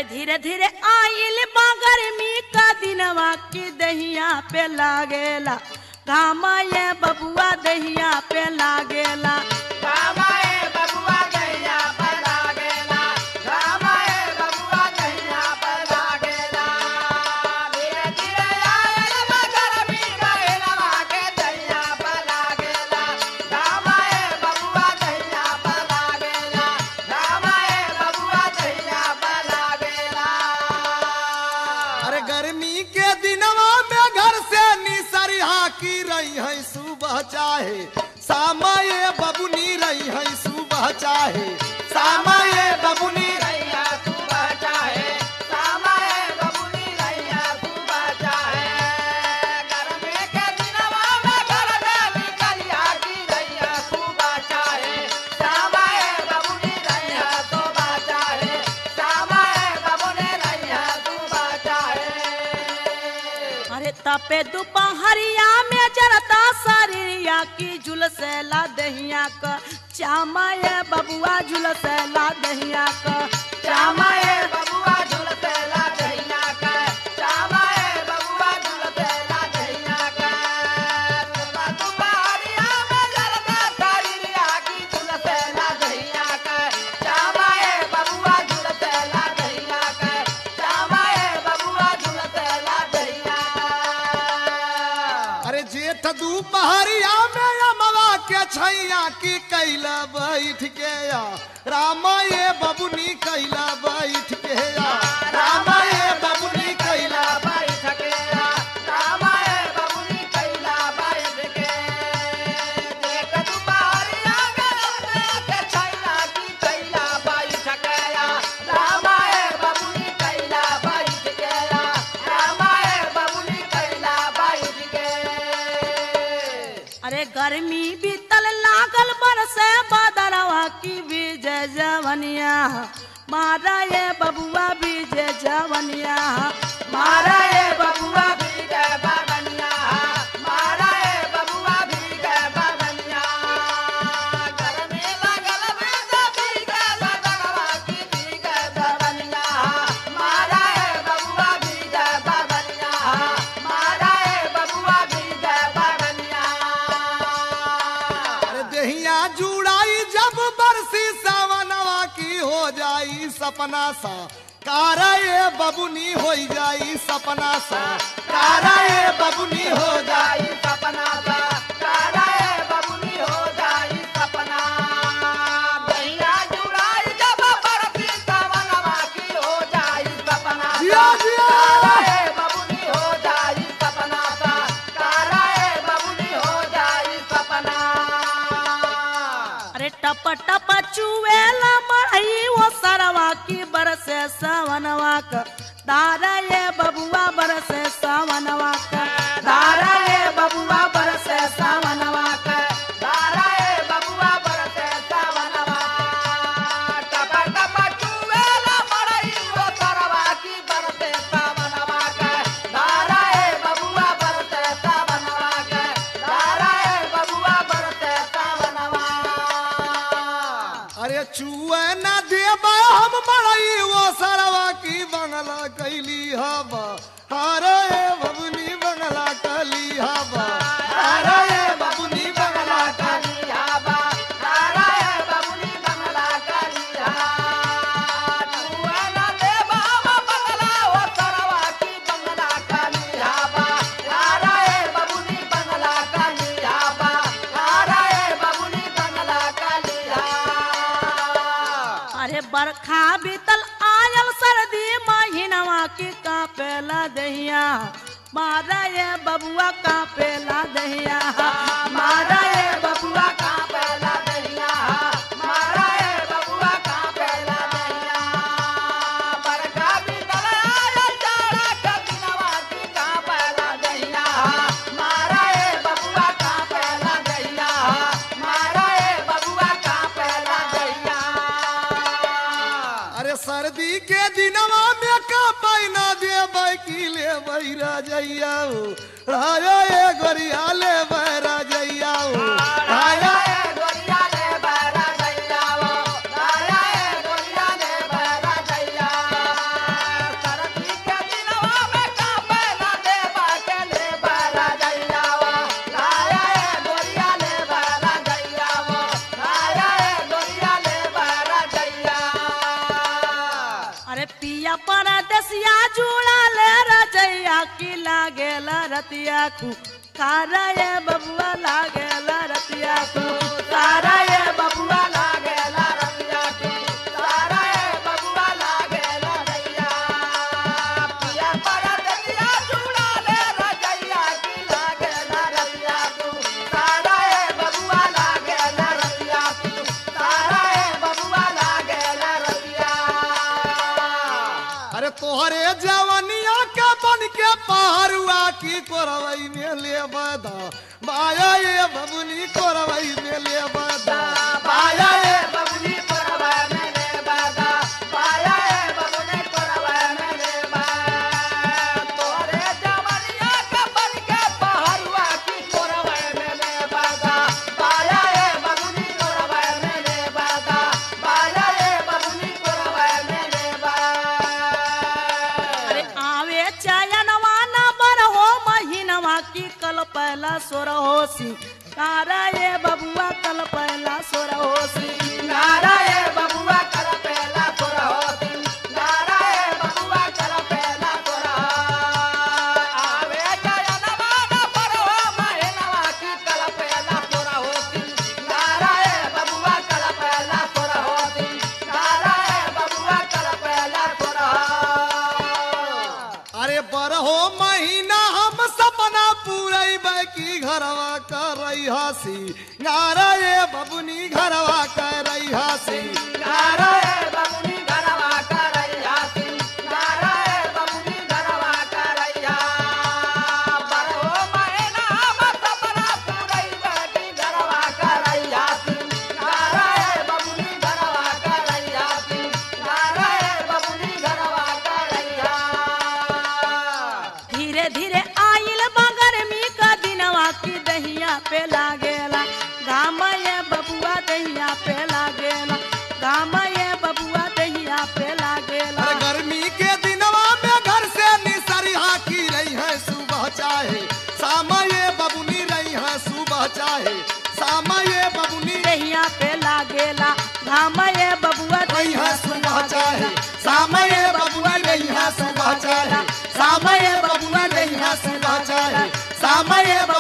अरे धीरे धीरे आइल बा गर्मी का दिनवा की दहिया पे लागेला कामा ये बबुआ दहिया पे लागेला रामाए बबुआ गैया पर लागेला रामाए बबुआ गैया पर लागेला धीरे धीरे आयल मगर भी गैलवा के दैया पर लागेला रामाए बबुआ गैया पर लागेला रामाए बबुआ गैया पर लागेला अरे गर्मी के दिनवा में घर से निसरिहा की रही है सुबह चाहे सामय बबुनी रही है सुबह चाहे सामय बबुनी रैया तू बचाए सामाए बबुनी रैया तू बचाए गर्मी के दिनवा में घर में निकलिया की रैया तू बचाए सामाए बबुनी रैया तू बचाए सामाए बबुनी रैया तू बचाए अरे तपे दोपहरिया में जरता शरीरिया की झुलसेला दहिया क चामा ये बबुआ झुलसेला दहिया क चामाए बबुआ झुलते ला दहिया का चामाए बबुआ झुलते ला दहिया का तुमा तुम्हारिया में जलता तारिया की झुलते ला दहिया का चामाए बबुआ झुलते ला दहिया का चामाए बबुआ झुलते ला दहिया अरे जेठ दोपहरिया में अमवा के छैया की कैला बैठ के या रामय बबुनी कैला बैठ के या रामय बबुनी कैला बाई थकेला रामाए बबुनी कैला बाई के देख दुबारिया गलते के छैला की कैला बाई थकेला रामाए बबुनी कैला बाई थकेला रामाए बबुनी कैला बाई के अरे गर्मी बीतल लागल बरसे बदरवा की बीज जवनिया मारा ये बबुआ बीज जवनिया मारा ए बबुआ भी गए बागनिया मारा ए बबुआ भी गए बागनिया घर में लगल बेटा भी गए बागनवा की भी गए बागनिया मारा ए बबुआ भी गए बागनिया मारा ए बबुआ भी गए बागनिया अरे देहिया जुड़ाई जब बरसी सावनवा की हो जाई सपना सा कारा ये बबुनी हो जाई सपना सा कारा ये बबुनी हो जाई जाई सपना सा कारा ए बबुनी हो जाई सपना दैया जुड़ाई जब बरसी सावनवा की हो जाई सपना सा जिया, जिया। कारा ए बबुनी हो जाई सपना सा कारा ए बबुनी हो जाई सपना अरे टप टप चुएला मरई वो सरवा की बरसे सवनवा क दारा ये बबुआ बरसे सवनवा क दारा ए बबुआ बरसे सावनवा के दारा ए बबुआ बरसे सावनवा टप टप चुवेला मरई वो सरवा की बरसे सावनवा के दारा ए बबुआ बरसे सावनवा के दारा ए बबुआ बरसे सावनवा अरे चुए न देबा हम मरई वो सरवा की बंगला कैली हवा हारे बबुनी बंगला कैली हवा हारे बबुनी बंगला कैली अरे बरखा बीतल आयल सर्दी महीनवा की कापेला दहिया मारा ये बबुआ कापेला दहिया मारा ये बबुआ अरे सर्दी के दिनवा में का पैना देबै की लेबै राजैया हो राजा ए गोरिया लेबै राजैया हो राजा पिया परदेसिया जुड़ा ले रजैया की लागेला रतिया खू तारा ये बबुआ लागेला रतिया खू तारा ये बबुआ लागेला रतिया की तारा ए बबुआ लागेला रैया पिया परदेसिया जुड़ा ले रजैया की लागेला रतिया तू तारा ए बबुआ लागेला रतिया तू तारा ए बबुआ लागेला रतिया अरे तोहरे जवनिया के बन के पहरुआ की कोरवई में ले बदा माया ये बबुनी कोरवई में ले बदा पाया ए बबुनी परवा मेरे बादा पाया ए बबुनी परवा मेरे बा तोरे जवनिया के बन के पहरुआ की कोरवा मेरे बादा पाया ए बबुनी कोरवा मेरे बादा पाया ए बबुनी कोरवा मेरे बा अरे आवे चयनवा न बर हो महीनवा की कल पहला सोर होसी तारा ये बबुआ कल पहला सोर होसी नाराए बबुआ कर पहला तोरा होती नाराए बबुआ कर पहला तोरा आवे जयन माना परवा महीनवा की कल पहला तोरा होती नाराए बबुआ कर पहला तोरा होती नाराए बबुआ कर पहला तोरा अरे बरहो महीना हम सपना पूरई की घरवा कर रही हसी नारा ये बबुनी घरवा कर रही हसी नाराए बबुनी घरवा करैया ती नाराए बबुनी घरवा करैया बरहो महीना मत अपना पुरई बेटी घरवा करैया ती नाराए बबुनी घरवा करैया ती नाराए बबुनी घरवा करैया धीरे धीरे आइल बगरमी का दिनवा की दहिया पे लागेला गाम ये बबुआ दहिया पे लागेला गाम ये बबुआ दहिया पे लागेला अरे गर्मी के दिनवा में घर से निसरिहा की रही है सुबह चाहे शाम ये बबुनी रही है सुबह चाहे शाम ये बबुनी दहिया पे लागेला गाम ये बबुआ रही है सुबह चाहे शाम ये बबुनी रही है सुबह चाहे शाम ये बबुनी रही है सुबह चाहे शाम ये